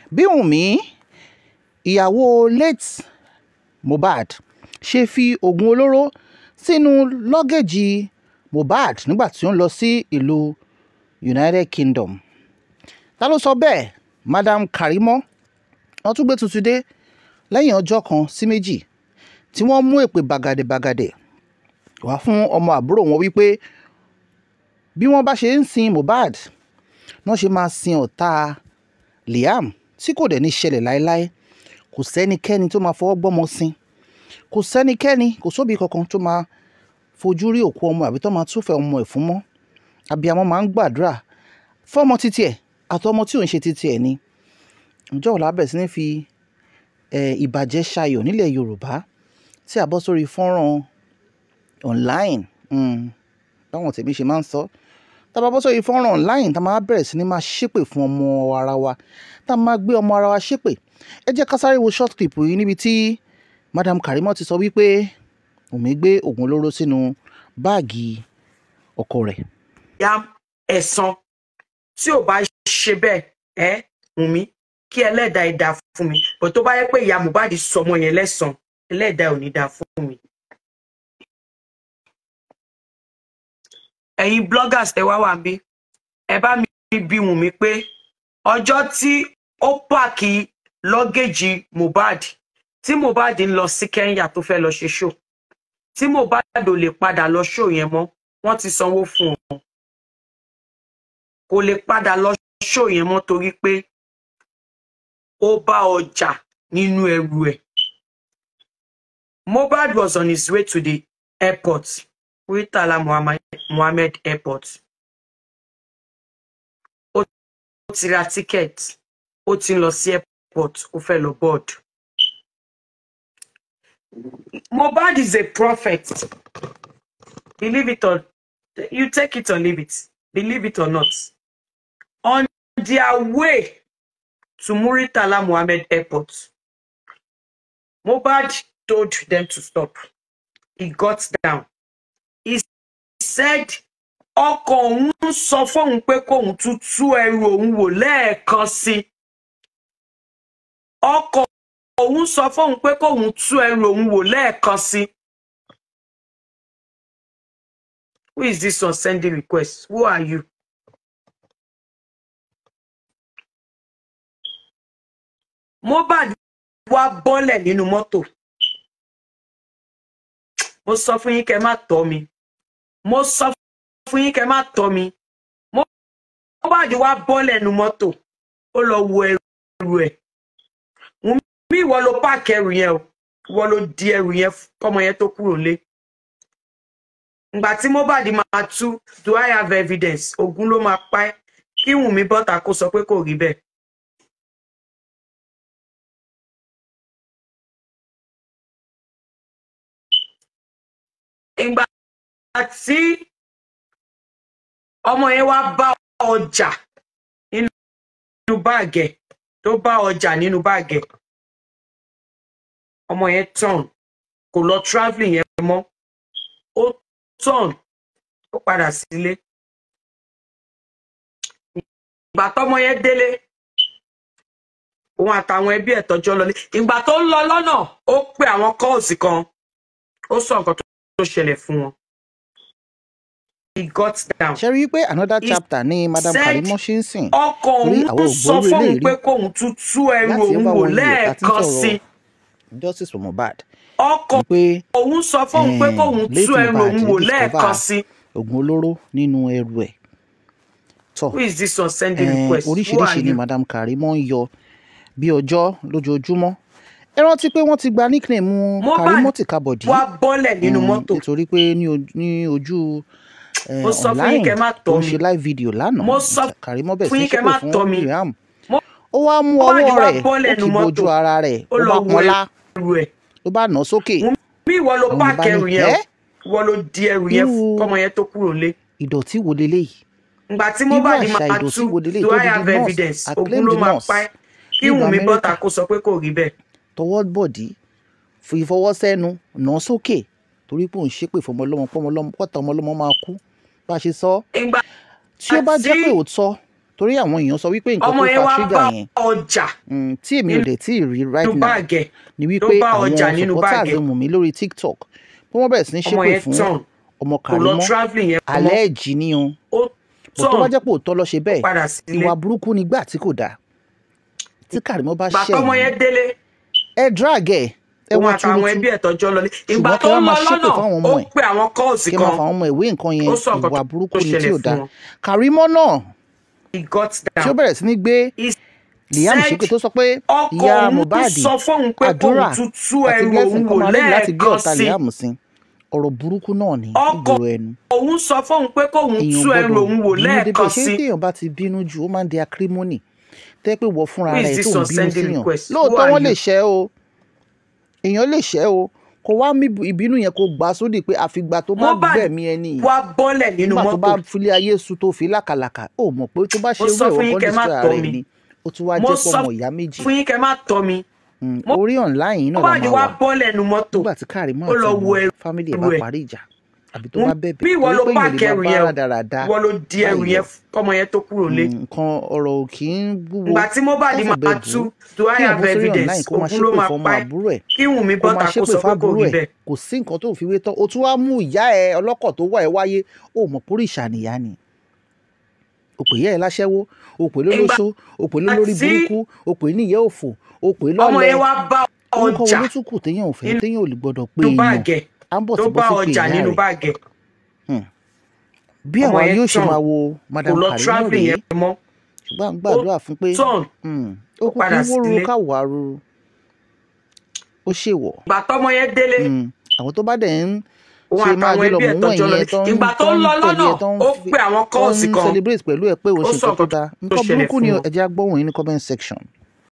bí Wùnmí ìyàwó late Mohbad ṣe fi oògùn olóró sínú lọ́gẹ́jì Mohbad nígbà tí ó ń lọ sí ìlú United Kingdom ta ló sọ bẹ́ẹ̀ Madam Karimo wọ́n tún gbé tuntun dé lẹ́yìn ọjọ́ kan sí méjì tí wọ́n mú èpè bàgàdẹ̀bàgàdẹ̀ wá fún ọmọ àbúrò wọn wípé bí wọ́n bá ṣe ń sin Mohbad wọ́n ṣe máa sin ọ̀tá Liam tí kò dẹ̀ ní ṣẹlẹ̀ láéláé kò sẹ́nikẹ́ni tó máa fọwọ́ gbọ́mọ sin kò sẹ́nikẹ́ni kò sóbì kankan tó máa fojú rí òkú ọmọ àbí tó máa túfẹ̀ ọmọ ẹ̀ fún mọ́ abiyamọ máa ń gbàdúrà fọ́mọ títí ẹ̀ àtọmọ tí ò ń ṣe títí ẹ̀ ni ǹjọ́ ọ̀la bẹ̀rẹ̀ sí ní fi ìbàjẹ́ ṣayọ̀ nílẹ̀ Yorùbá tí a bọ́ sórí fọ́nrán online báwọn tèmi ṣe máa ń sọ tá a bá bọ́ sórí fọ́nrán online tá a máa bẹ̀rẹ̀ sí ní máa ṣépè fún ọmọ ara wa tá a máa gbé ọmọ ara wa ṣépè ẹ jẹ́ ká sáré wo short clip yìí níbi tí Madam Karimo ti sọ wípé Wùnmí gbé oògùn olóró sínú báàgì ọkọ rẹ̀. ya ẹ̀san tí ò bá ṣe bẹ́ẹ̀ ẹ́ Wùnmí kí ẹlẹ́dàá ẹ̀ dá fún mi bó tó bá yẹ pé ìyá Mohbad sọmọ yẹn lẹ́san ẹlẹ́dàá ò ní dá fún mi. ẹ̀yin bloggers tẹ wá wà bí ẹ bá mi bí Wùnmí pé ọjọ́ tí ó pààkì lọ́gẹ́jì Mohbad tí Mohbad ń lọ sí Kenya tó fẹ́ lọ ṣe ṣó tí Mohbad ò lè padà lọ ṣó yẹn mọ́ wọ́n ti sanwó fún wọn kò lè padà lọ ṣó yẹn mọ́ torí pé ó bá ọjà nínú ẹrù ẹ̀ Mohbad was on his way to the airport Muritala Muhammad, Muhammed airport ó ti ra ticket ó ti ń lọ sí airport ó fẹ́ lọ board Mohbad is a prophet believe it or you take it or leave it believe it or not on their way to Muritala Muhammed Airport. Mohbad told them to stop. He got down. He said, ọkọ òun sọ fóun pé kóun tún tú ẹrù òun wò lẹ́ẹ̀kan sí. ọkọ òun sọ fóun pé kóun tú ẹrù òun wò lẹ́ẹ̀kan sí. Who is this one sending request? Who are you? Mohbad wá bọ́lẹ̀ nínú mọ́tò mo sọ fún yín kẹ́ má tọ́ mi mo sọ fún yín kẹ́ má tọ́ mi Mohbad wá bọ́lẹ̀ nínú mọ́tò ó lọ wo ẹrù ẹ̀ Wùnmí ìwọ ló páàkì ẹrù yẹn o ìwọ ló di ẹrù yẹn kọ́mọ yẹn tó kúrò lé ìgbà tí Mohbad máa tú do I have evidence ogun ló máa pa ẹ́ kí Wùnmí bọ́ta kó sọ pé kò rí bẹ́ẹ̀. ìgbà tí ọmọ yẹn wá bá ọjà nínú báàgẹ̀ tó bá ọjà nínú báàgẹ̀ ọmọ yẹn turn kò lọ travelling yẹn mọ́ ó turn ó padà sílé ìgbà tọ́mọ yẹn délé òun àtàwọn ẹbí ẹ̀ tọ́jọ́ lọlé ìgbà tó ń lọ lọ́nà ó pe àwọn kọ́ọ̀sì kan ó sọ nǹkan tó tó ṣẹlẹ̀ fún wọn. he got down. ṣe rí i pé another chapter ní madam said Karimo ṣe ń sìn ọkọ torí òun àwọn sọ ògbóró fóun eléyìí pé rí kóun tún tú ẹrù láti òun over wò one year tá a ti ń lẹ́ẹ̀kan sí sọ̀rọ̀ justice for Mohbad ọkọ wípé òun sọ fóun pé eh, kóun late tú ẹrù Mohbad òun wò discover lẹ́ẹ̀kan sí. oògùn olóró nínú ẹrù ẹ̀ tọ́ who is this one sending eh, request who are oríṣiríṣi ni you. madam Karimo ń yọ bí ọjọ́ lójoojúmọ́ ẹ rántí pé wọ́n ti gba nickname Mohbad Karimo Tìkabọ̀dí wá bọ́lẹ̀ nínú Mm, mọ́tò nítorí pé ní ojú- ní ojú eh, Mo sọ fún yín online kẹ́ má tó tọ́ ń mi. ṣe live video lánàá Mo sọ Karimo bẹ̀ fún sí yín kẹ́ ṣépè má tọ́ fún mi. Liam Mo- ó wá mú Mohbad ọwọ́ wá rẹ̀ bọ́lẹ̀ ó nínú kì í mọ́tò bojú ara rẹ̀ ó ó lọ bá wo pọ́nlá ẹrù ẹ̀ ló bá nà á sókè bí ìwọ ló àwọn páàkì bá ẹrù ní yẹn o ẹ́ ìwọ ló di ẹrù yẹn Irú- kọ́mọ yẹn tó kúrò lé. ìdọ̀tí wo leléyìí ìgbà tí irú Mohbad àṣà máa ìdọ̀tí tú wo leléyìí do tó I di have nurse evidence ogun acclaimed ló máa nurse pa ẹ́ kí nílùú Wùnmí bọ́ta Amẹ́ríkà kó sọ pé kò rí bẹ́ẹ̀. tọwọ́ bọ̀dí fi fọwọ́ sẹ́nu nà á sókè torí pé òun ṣépè fún ọmọlọ́mọ pọ́mọlọ́mọ pọ́tà ọmọlọ́mọ máa kú bá a ṣe sọ ìgbà tí ó bá jẹ́ Àti- pé òótọ́ torí àwọn èèyàn sọ wípé nǹkan ọmọ tó yẹn fa wá trigger bá yẹn ọjà mm, tí èmi ò dẹ̀ tí ì rí right nínú now báàgì ẹ̀ ni ló wípé bá àwọn ọjà nínú supporters báàgì ẹ̀ Wùnmí lórí tiktok pé wọ́n bẹ̀rẹ̀ sí ní ọmọ ṣépè yẹn fún tàn ọmọ kò lọ Kàrímọ́ travelling yẹn mọ́ alẹ́ ẹ̀jì ni o ó bó tó bá tàn jẹ́ pé òótọ́ lọ ṣe ó bẹ́ẹ̀ padà sílé ìwà burúkú nígbà tí kò dáa tí Kàrímọ́ bá ìgbà ṣẹ̀ tọmọ yín yẹn délé ẹ drag ẹ ẹ òun wá àtàwọn túrútú ẹbí ẹ̀ tọ́jọ́ lọlé ìgbà ṣùgbọ́n tó kí wọ́n ń lọ máa ṣépè lọ́nà fáwọn ó ọmọ ẹ̀ pe àwọn kọ́ọ̀sì kí wọ́n máa kan fa àwọn ọmọ ìwé nǹkan yẹn ó sọ nǹkan ìwà tó burúkú ni tí ṣẹlẹ̀ ò fún dáa wọn Kàrímọ́ náà he got tí ó down bẹ̀rẹ̀ sí ní gbé he Liam said ṣépè tó sọ pé ọkọ ìyá òun Mohbad sọ fóun pé kóun àdúrà tún tú àti ẹrù blessing òun kọ́ wò máa ní láti gbé lẹ́ẹ̀kan ọ̀tá sí Liam sí ọ̀rọ̀ burúkú náà ní ọkọ ìgboro ẹnu òun sọ fóun pé kóun èèyàn tú ẹrù gbọ́dọ̀ òun wò bínú débẹ̀ lẹ́ẹ̀kan ṣé sí téèyàn bá ti bínú jù ó máa ń di acrimony tẹ́ pé wọ́n fúnra who is rẹ̀ this tó ń on bínú sending síyàn request who lóòótọ́ are wọ́n lè you ṣẹ́ o èèyàn lè ṣẹ́ o kò wá mí ìbínú yẹn kó gbà sódì pé àfìgbà tó bá Mohbad gbẹ̀mí ẹni yìí wá bọ́lẹ̀ nínú nígbà tó mọ́tò bá filé ayé su tó fi lákàlàkà ó mọ̀ pé tó bá ṣe mo sọ irú fún ẹ̀wọ̀n yín kan kẹ́ má destroy tọ́ ara ẹ̀ mi ni ó tún wá mo jẹ́ sọ pọ̀ ọmọ ìyá méjì fún yín kẹ́ má tọ́ mi Mm, Mo- orí online yìí náà la Mohbad máa wá wà bọ́lẹ̀ nínú mọ́tò nígbà tí Kàrímọ́ ó àti lọ wo àwọn ẹrù fámìlì ẹ̀ bá ẹ̀ parí ìjà àbí tó Mo- bá bẹ̀bẹ̀ bí ìwọ torí ló pé èèyàn páàkì lè ẹrù máa yẹn bá o dáradára ìwọ ló di ẹrù báyìí yẹn lọ kọ́mọ yẹn tó kúrò lé nǹkan ọ̀rọ̀ ò kì í wúwo ìgbà tí Mohbad káfọ̀ máa bẹ́ẹ̀ tú bù ú do I kí èèyàn have bọ́ sórí online evidence kó máa ogun ló ṣépè máa fọmọ pa ẹ́ àbúrò ẹ̀ kí Wùnmí kó máa bọ́ta kó ṣépè sọ pé kò fábúrò rí ẹ̀ bẹ́ẹ̀ kò sí nǹkan tó fi wé tán o tún wá mú ìyá ẹ ọlọ́kọ̀ tó wà ẹ wáyé ó mọ̀ pórí ìṣàníyá ni o pè yẹ́ ẹ láṣẹ́wó o pè lólóṣó o pè lólórí tí burúkú o pè níyẹ́ òfò o pè ọmọ lọ́lẹ̀ yẹn wá bá orúkọ wo ọjà ló tún kù téèyàn ò fẹ́ nínú téèyàn ò lè gbọ́dọ̀ pé nínú èèyàn báàgẹ̀ á ń bọ̀ tó sí bá bọ́ sí pé ọjà ìyá nínú rẹ̀ báàgẹ̀ bí ọmọ àwa yẹn yóò ṣe tàn máa wo kò madam lọ Kàrímọ́ travelling rèé yẹn mọ́ ṣùgbọ́n à ń ó gbàdúrà fún pé tàn mm, ó ó kú kí padà wóró sílé káwọ́ arúrú ó ṣèwọ̀ ìgbà tọmọ yẹn délé Mm, àwọn tó bá dẹ̀ ń òun ṣe máa àtàwọn gbé lọ ẹbí ẹ̀ mú tọ́jọ́ wọ̀nyí lọ yẹn tó ń ìgbà tó tó ń ń lọ tẹ̀lé lọ́nà ẹ tó ń ó fi pe àwọn tó kọ́ọ̀sì ń kan celebrate pẹ̀lú ẹ pé o ó ṣe sọ nǹkan tó nǹkan dáa tó nǹkan ṣẹlẹ̀ burúkú fún ni wọn ẹ jẹ́ á gbọ́ wọ̀nyí ní comment section